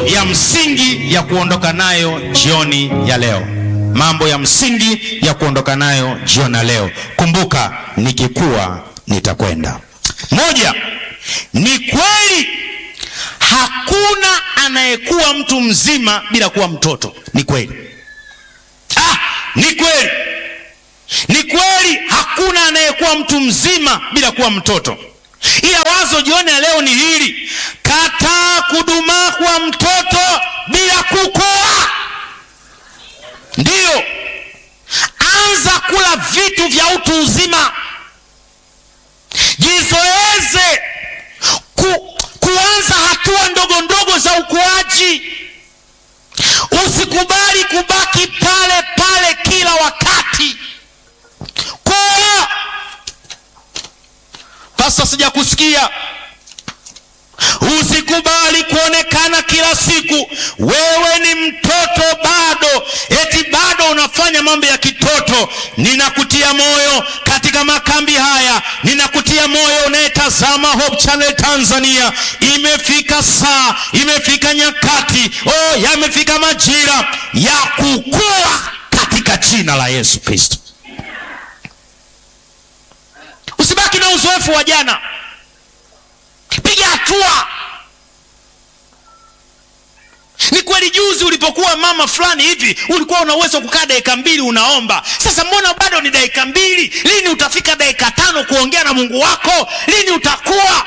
ya msingi ya kuondoka nayo jioni ya leo mambo ya msingi ya kuondoka nayo jioni ya leo kumbuka nikikuwa nitakwenda moja ni kweli hakuna anayekuwa mtu mzima bila kuwa mtoto ni kweli ah, ni kweli ni kweli hakuna anayekuwa mtu mzima bila kuwa mtoto ila wazo jioni ya leo ni hili kataa kudumaa kuwa mtoto bila kukua ndiyo anza kula vitu vya utu uzima jizoeze ku, kuanza hatua ndogo ndogo za ukuaji usikubali kubaki pale pale kila wakati kuwa pasa sijakusikia usikubali kuonekana kila siku wewe ni mtoto bado eti bado unafanya mambo ya kitoto ninakutia moyo katika makambi haya ninakutia moyo unayetazama hope channel tanzania imefika saa imefika nyakati oh yamefika majira ya kukua katika jina la yesu kristo usibaki na uzoefu wa jana piga hatua ni kweli juzi ulipokuwa mama fulani hivi ulikuwa una uwezo kukaa dakika mbili unaomba sasa mbona bado ni dakika mbili lini utafika dakika tano kuongea na mungu wako lini utakuwa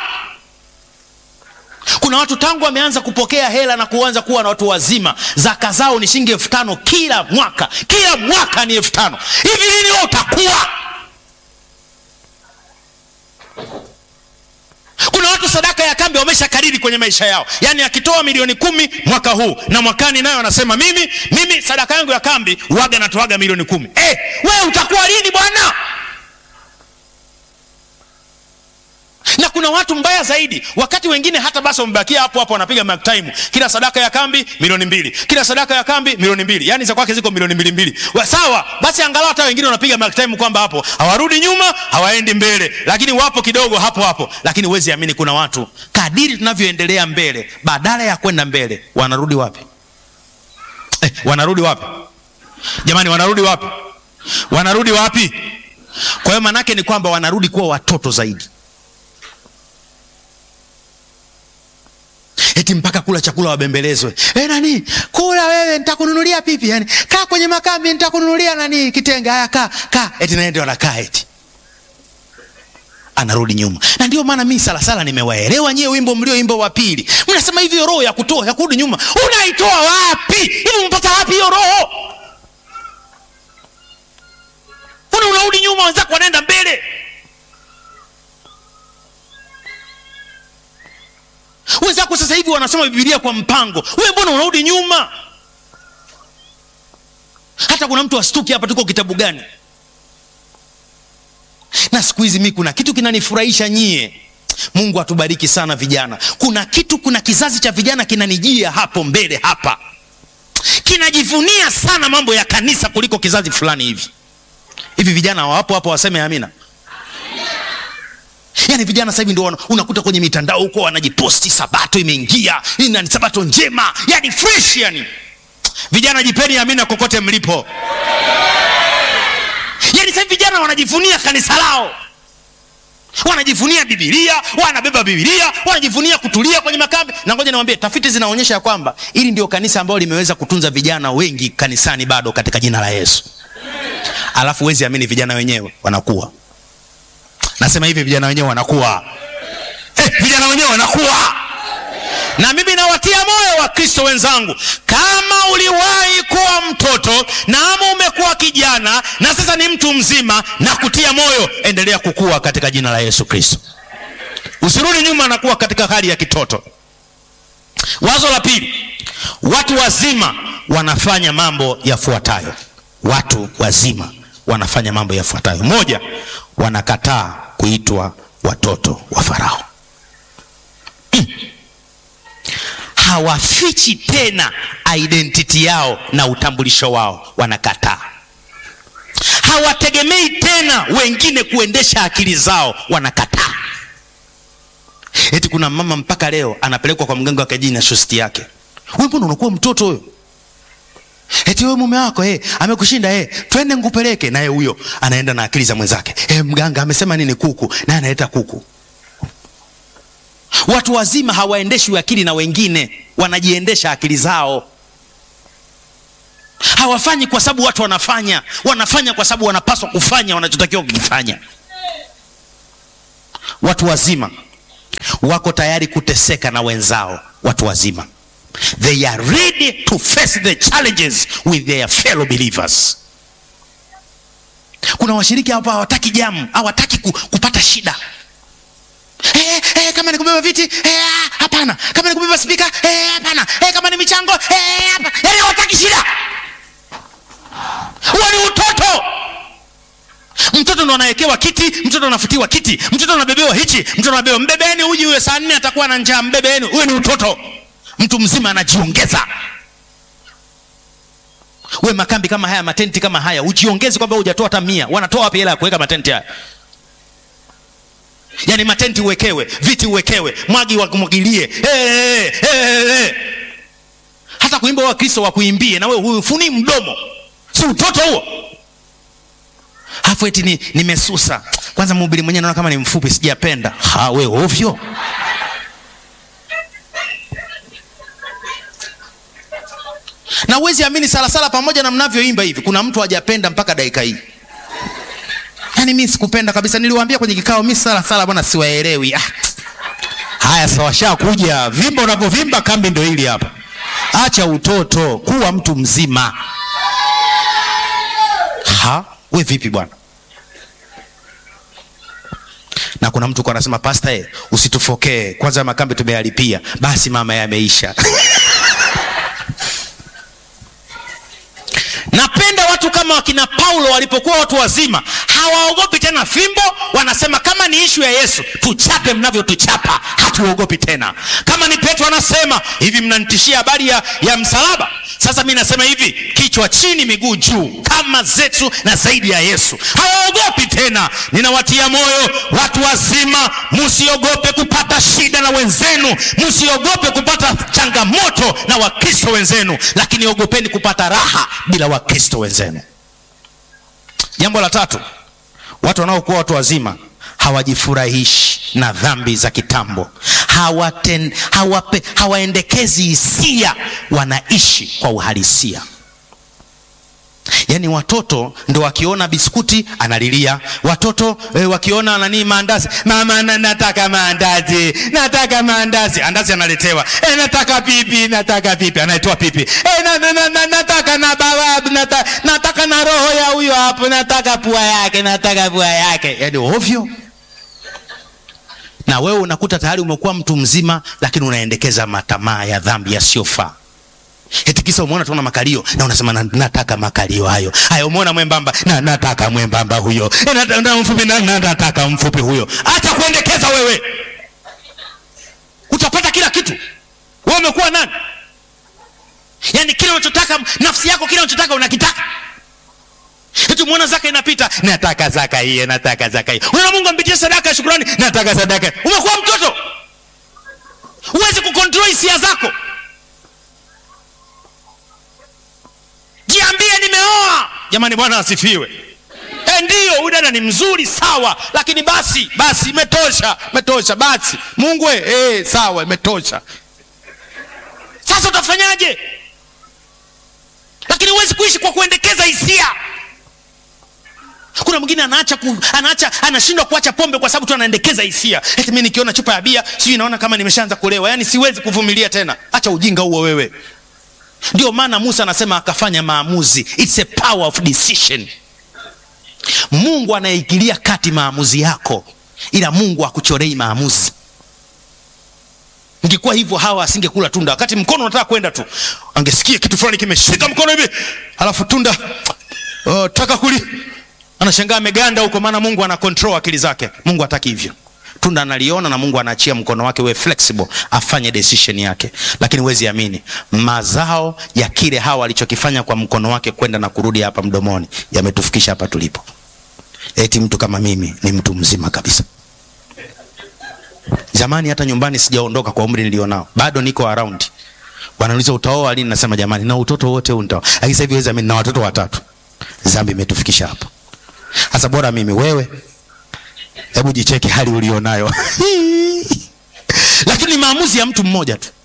kuna watu tangu wameanza kupokea hela na kuanza kuwa na watu wazima zaka zao ni shilingi elfu tano kila mwaka kila mwaka ni elfu tano hivi lini wewe utakuwa kuna watu sadaka ya kambi wamesha kariri kwenye maisha yao yaani akitoa milioni kumi mwaka huu na mwakani nayo anasema mimi mimi sadaka yangu ya kambi waga natoaga milioni kumi hey, wewe utakuwa lini bwana na kuna watu mbaya zaidi wakati wengine hata basi wamebakia hapo hapo wanapiga mark time kila sadaka ya kambi milioni mbili kila sadaka ya kambi milioni mbili yaani za kwake ziko milioni mbili mbili Wa- sawa basi angalau hata wengine wanapiga mark time kwamba hapo hawarudi nyuma hawaendi mbele lakini wapo kidogo hapo hapo lakini huwezi amini kuna watu kadiri tunavyoendelea mbele badala ya kwenda mbele wanarudi wapi eh, wanarudi wapi jamani wanarudi wapi wanarudi wapi kwa hiyo manake ni kwamba wanarudi kuwa watoto zaidi eti mpaka kula chakula wabembelezwe e, nani kula wewe nitakununulia pipi yani kaa kwenye makambi nitakununulia nani kitenge haya kaa kaa eti naye ndio anakaa eti anarudi nyuma na ndio maana mi salasala nimewaelewa nyie wimbo mlioimbo wa pili mnasema hivyo roho ya kutoa ya kurudi nyuma unaitoa wapi hivi mpata wapi hiyo roho una unarudi nyuma wenzako wanaenda mbele wenzako sasa hivi wanasoma bibilia kwa mpango wewe mbona unarudi nyuma hata kuna mtu astuki hapa tuko kitabu gani na siku hizi mi kuna kitu kinanifurahisha nyie mungu atubariki sana vijana kuna kitu kuna kizazi cha vijana kinanijia hapo mbele hapa kinajivunia sana mambo ya kanisa kuliko kizazi fulani hivi hivi vijana wapo hapo waseme amina yaani vijana sasa hivi ndio wana- unakuta kwenye mitandao huko wanajiposti sabato imeingia ina ni sabato njema yani fresh yani vijana jipeni amina kokote mlipo yaani sasa hivi vijana wanajivunia kanisa lao wanajivunia bibilia wanabeba bibilia wanajivunia kutulia kwenye makambi na ngoja niwambie tafiti zinaonyesha ya kwamba hili ndio kanisa ambalo limeweza kutunza vijana wengi kanisani bado katika jina la yesu alafu wezi amini vijana wenyewe wanakuwa nasema hivi vijana wenyewe wanakuwa eh, vijana wenyewe wanakuwa na mimi nawatia moyo wa kristo wenzangu kama uliwahi kuwa mtoto na ama umekuwa kijana na sasa ni mtu mzima na kutia moyo endelea kukua katika jina la yesu kristo usirudi nyuma na kuwa katika hali ya kitoto wazo la pili watu wazima wanafanya mambo yafuatayo watu wazima wanafanya mambo yafuatayo moja wanakataa kuitwa watoto wa farao hawafichi tena identity yao na utambulisho wao wanakataa hawategemei tena wengine kuendesha akili zao wanakataa eti kuna mama mpaka leo anapelekwa kwa mganga wa kijini na shosti yake we mbona unakuwa mtoto huyo eti wewe mume wako eh, amekushinda eh, twende ngupeleke naye huyo anaenda na akili za mwenzake eh, mganga amesema nini kuku naye analeta kuku watu wazima hawaendeshwi akili na wengine wanajiendesha akili zao hawafanyi kwa sababu watu wanafanya wanafanya kwa sababu wanapaswa kufanya wanachotakiwa kukifanya watu wazima wako tayari kuteseka na wenzao watu wazima they are ready to face the challenges with their fellow believers kuna washiriki hapa hawataki jamu hawataki ku, kupata shida Eh, eh, kama ni kubeba viti eh, hapana kama ni kubeba spika eh, hapana eh, kama ni michango eh, hapana yani hawataki shida huo ni utoto mtoto ndo anawekewa kiti mtoto anafutiwa kiti mtoto anabebewa hichi mtoto anabebewa mbebeni uji huyo saa nne atakuwa na njaa mbebeni huyo ni utoto mtu mzima anajiongeza we makambi kama haya matenti kama haya ujiongezi kwamba hujatoa hata mia wanatoa wapi hela ya kuweka matenti haya yaani matenti uwekewe viti uwekewe mwagi wakumwagilie hey, hey, hey, hey. hata kuimba wakristo wakuimbie na we hufuni mdomo si utoto huo hafu eti ni nimesusa kwanza mhubiri mwenyewe naona kama ni mfupi sijapenda ha we ovyo na uwezi amini salasala pamoja na mnavyoimba hivi kuna mtu hajapenda mpaka dakika hii yaani mi sikupenda kabisa niliwaambia kwenye kikao mi salasala bwana siwaelewi ah. haya sawasha kuja vimba unavyovimba kambi ndo hili hapa acha utoto kuwa mtu mzima ha we vipi bwana na kuna mtu kwa anasema pasta e, usitufokee kwanza makambi tumeyalipia basi mama yameisha napenda watu kama wakina paulo walipokuwa watu wazima hawaogopi tena fimbo wanasema kama ni ishu ya yesu tuchape mnavyotuchapa hatuogopi tena kama ni petro anasema hivi mnanitishia habari ya, ya msalaba sasa mi nasema hivi kichwa chini miguu juu kama zetu na zaidi ya yesu hawaogopi tena ninawatia moyo watu wazima msiogope kupata shida na wenzenu msiogope kupata changamoto na wakristo wenzenu lakini ogopeni kupata raha bila wakristo wenzenu jambo la tatu watu wanaokuwa watu wazima hawajifurahishi na dhambi za kitambo hawaten, hawape, hawaendekezi hisia wanaishi kwa uhalisia yaani watoto ndo wakiona biskuti analilia watoto e, wakiona nani maandazi mama na, nataka maandazi nataka maandazi andazi analetewa e, nataka pipi nataka pipi anaitoa pipi e, na, na, na, na, nataka na bawabu nata, nataka na roho ya huyo hapo nataka pua yake nataka pua yake yaani ovyo na wewe unakuta tayari umekuwa mtu mzima lakini unaendekeza matamaa ya dhambi yasiyofaa eti kisa umeona tuona makalio na unasema na, nataka makalio hayo haya umeona mwembamba na nataka mwembamba huyo e, na, na, mfupi na, na, nataka mfupi huyo acha kuendekeza wewe utapata kila kitu wewe umekuwa nani yaani kile unachotaka nafsi yako kile unachotaka unakitaka eti umeona zaka inapita nataka zaka hiyo nataka zaka hiyo unaona mungu ampitie sadaka ya shukurani nataka sadaka umekuwa mtoto huwezi kukontrol hisia zako jiambie nimeoa jamani bwana asifiwe e, ndiyo huyu dada ni mzuri sawa lakini basi basi imetosha imetosha basi mungu e, e, sawa imetosha sasa utafanyaje lakini huwezi kuishi kwa kuendekeza hisia kuna mwingine anaacha ku, anaacha anashindwa kuacha pombe kwa sababu tu anaendekeza hisia eti mi nikiona chupa ya bia sijui naona kama nimeshaanza kulewa yaani siwezi kuvumilia tena acha ujinga huo wewe ndio maana musa anasema akafanya maamuzi It's a power of decision mungu anaingilia kati maamuzi yako ila mungu akuchorei maamuzi ingekuwa hivyo hawa asingekula tunda wakati mkono unataka kwenda tu angesikia kitu fulani kimeshika mkono hivi alafu tunda uh, taka kuli anashangaa ameganda huko maana mungu ana control akili zake mungu hataki hivyo tunda analiona na mungu anaachia mkono wake we flexible afanye decision yake lakini huwezi amini mazao ya kile hawa alichokifanya kwa mkono wake kwenda na kurudi hapa mdomoni yametufikisha hapa tulipo eti mtu kama mimi ni mtu mzima kabisa zamani hata nyumbani sijaondoka kwa umri nilionao bado niko around wanauliza utaoa lini? Nasema jamani, na utoto wote huu nitaoa, lakini sasa hivi weza mimi na watoto watatu. Dhambi imetufikisha hapo. Sasa bora mimi, wewe hebu jicheki hali ulionayo lakini ni maamuzi ya mtu mmoja tu.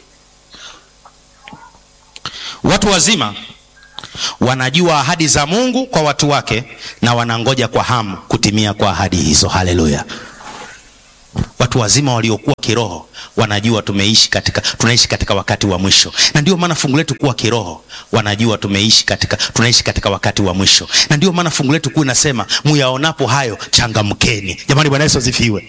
Watu wazima wanajua ahadi za Mungu kwa watu wake na wanangoja kwa hamu kutimia kwa ahadi hizo. Haleluya! Watu wazima waliokuwa kiroho wanajua tumeishi katika, tunaishi katika wakati wa mwisho, na ndio maana fungu letu kuwa kiroho, wanajua tumeishi katika, tunaishi katika wakati wa mwisho, na ndio maana fungu letu kuu inasema muyaonapo hayo changamkeni. Jamani, Bwana Yesu asifiwe.